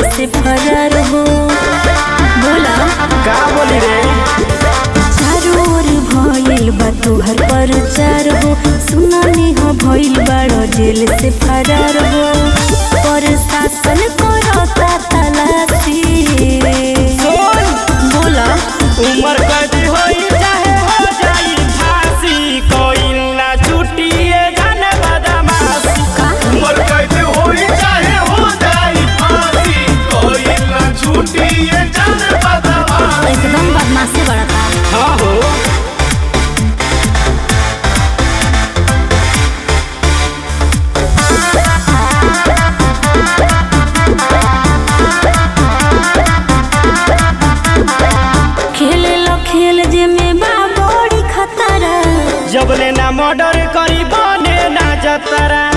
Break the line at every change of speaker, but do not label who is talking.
से फरार हो बोला
का बोली रे
चारों ओर भइल बा तोहर प्रचार हो सुनानी हो भइल बाड़ो जेल से फरार हो प्रशासन करता तलाशी
सुन
बोला
उमर कैदी होई चाहे हो जाई फांसी कोई ना छुट्टिए जाने बदमाशी
उमर कैद होई चाहे हो जाई फांसी कोई ना छूटी ये जान बदमाश
एकदम बदमाशी बढ़ता
हाँ हो
खेले लो खेल जे में बा बड़ी खतरा
जब ले ना मर्डर करी बने ना जतरा